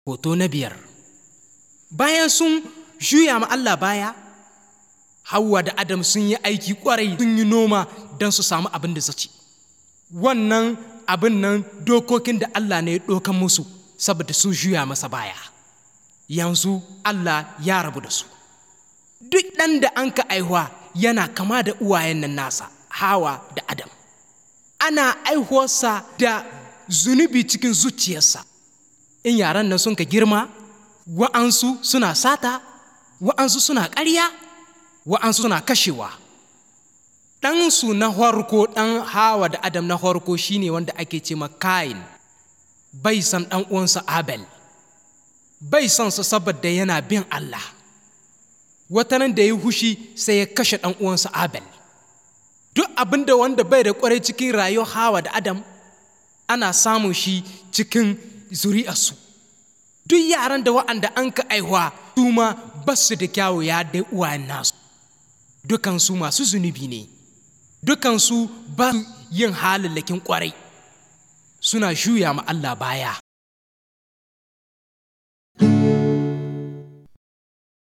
Hoto na biyar Bayan sun juya ma Allah baya, Hauwa da Adam sun yi aiki ƙwarai sun yi noma don su samu abin da su ci. Wannan abin nan dokokin da Allah ne ya ɗokan musu saboda sun juya masa baya. Yanzu Allah ya rabu da su. Duk ɗan da an ka aihuwa yana kama da uwayen nan nasa, Hawa da Adam. Ana aihuwarsa da zunubi cikin zuciyarsa. in yaran nan sun ka girma wa'ansu suna sata wa'ansu suna ƙarya wa'ansu suna kashewa ɗansu na harko ɗan hawa da adam na harko shine wanda ake ce kain bai san ɗan uwansa abel bai san sa saboda yana bin allah watanan da ya hushi sai ya kashe ɗan uwansa abel duk abin da wanda bai da ƙwarai cikin rayuwar hawa da adam ana samun shi cikin zuri'arsu duk yaran da wa'anda an ka aihuwa su ma ba su da kyawu ya dai uwayen nasu dukansu masu zunubi ne dukansu ba su yin halallakin kwarai suna shuya ma Allah baya